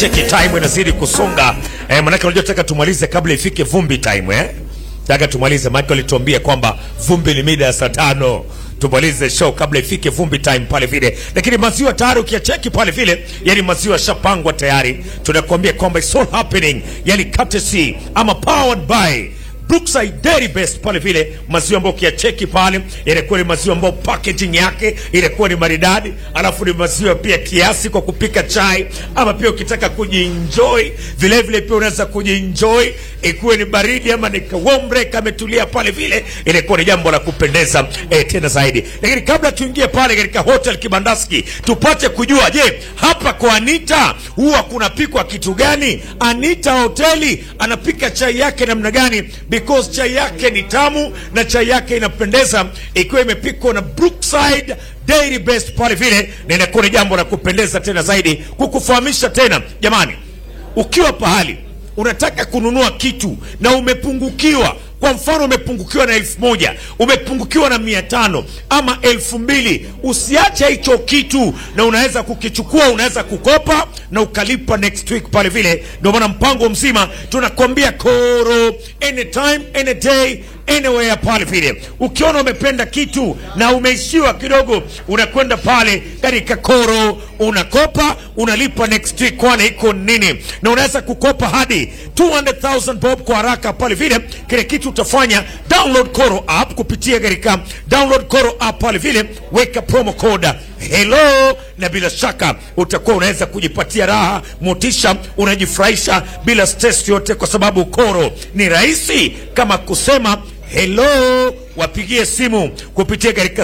Cheki time inazidi kusonga eh, manake unajua nataka tumalize kabla ifike vumbi time eh. Nataka tumalize maana walituambia kwamba vumbi ni mida ya saa tano tumalize show kabla ifike vumbi time pale vile, lakini maziwa tayari ukiacheki pale vile, yani maziwa shapangwa tayari. Tunakuambia kwamba it's all happening, yani courtesy ama powered by Brookside Dairy Best pale vile, maziwa ambayo ukiyacheki pale inakuwa ni maziwa ambayo packaging yake inakuwa ni maridadi, alafu ni maziwa pia kiasi kwa kupika chai, ama pia ukitaka kujienjoy vile vile pia unaweza kujienjoy ikuwe ni baridi ama ni kawombre kametulia pale vile, inakuwa ni jambo la kupendeza eh, tena zaidi. Lakini kabla tuingie pale katika hotel Kibandaski tupate kujua, je, hapa kwa Anita huwa kunapikwa kitu gani? Anita hoteli anapika chai yake namna gani? Because chai yake ni tamu na chai yake inapendeza ikiwa imepikwa na Brookside Dairy Best pale vile, na inakuwa ni jambo la kupendeza tena zaidi. Kukufahamisha tena jamani, ukiwa pahali unataka kununua kitu na umepungukiwa kwa mfano umepungukiwa na elfu moja umepungukiwa na mia tano ama elfu mbili usiache hicho kitu na unaweza kukichukua unaweza kukopa na ukalipa next week pale vile ndio maana mpango mzima tunakwambia koro anytime any day anywhere pale vile ukiona umependa kitu na umeishiwa kidogo unakwenda pale katika koro unakopa unalipa next week kwani iko nini na unaweza kukopa hadi 200000 bob kwa haraka pale vile kile kitu utafanya download koro app kupitia katika download koro app pale vile weka promo code hello na bila shaka utakuwa unaweza kujipatia raha motisha unajifurahisha bila stress yote kwa sababu koro ni rahisi kama kusema hello wapigie simu kupitia katika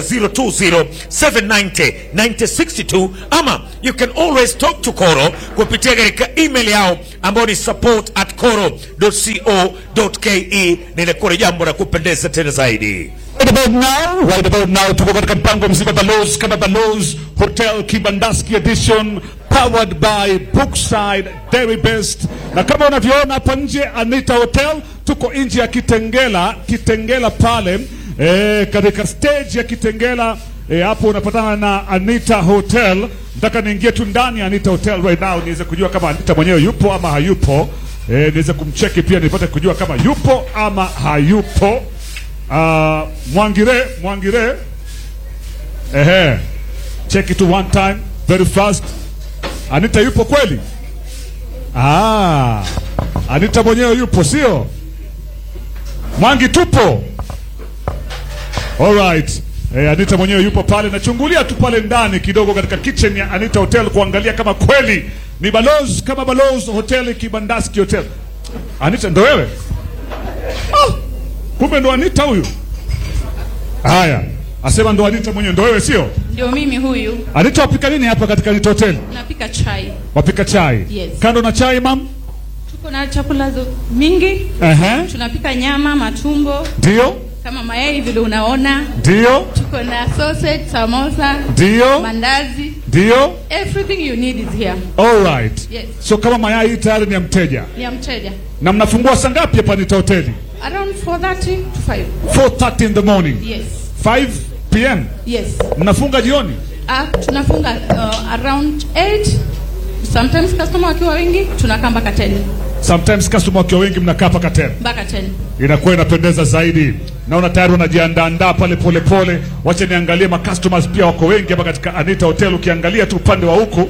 020790962 ama you can always talk to Koro kupitia katika email yao ambayo ni support at koro.co.ke. Ninakuwa ni jambo la kupendeza tena zaidi. Right about now, right about now tuko katika mpango mzima Balozi kama Balozi Hotel Kibandaski edition powered by Brookside Dairy Best, na kama unavyoona hapa nje Anita Hotel, tuko nje ya Kitengela, Kitengela pale eh, katika stage ya Kitengela eh, hapo unapatana na Anita Hotel. Nataka niingie tu ndani ya Anita Hotel right now niweze kujua kama Anita mwenyewe yupo ama hayupo. Eh, niweze kumcheki pia nipate kujua kama yupo ama hayupo. Uh, Mwangire, Mwangire. Ehe. Check it one time very fast. Anita yupo kweli? Ah. Anita mwenyewe yupo sio? Mwangi tupo. All right. Eh, Anita mwenyewe yupo pale nachungulia tu pale ndani kidogo katika kitchen ya Anita Hotel kuangalia kama kweli ni Balozi kama Balozi Hotel Kibandaski Hotel. Anita ndo wewe? Ah. Kumbe ndo Anita huyu. Haya, asema ndo Anita mwenyewe, ndo wewe sio? Ndio mimi huyu, Anita, wapika nini hapa katika Anita Hotel? napika chai. Wapika chai. Yes. Kando na chai mam? Tuko na chakula zo- mingi, Ehe. tunapika nyama, matumbo Ndio? kama mayai vile unaona. Ndio? Tuko na sausage, samosa, Ndio? mandazi, Ndio? everything you need is here. All right. Yes. So kama mayai hii tayari ni ya mteja. Ni ya mteja. Na mnafungua saa ngapi hapa Anita Hoteli? Around 4:30 to 5. 4:30 in the morning. Yes. 5 p.m. Yes. Mnafunga jioni? Uh, tunafunga uh, around 8. Sometimes customer wakiwa wengi tunakaa mpaka 10. Sometimes customer wakiwa wengi mnakaa paka 10. Mpaka 10. inakuwa inapendeza zaidi. Naona tayari wanajiandaandaa pale pole pole. Wacha niangalie ma customers pia wako wengi hapa katika Anita Hotel. Ukiangalia tu upande wa huku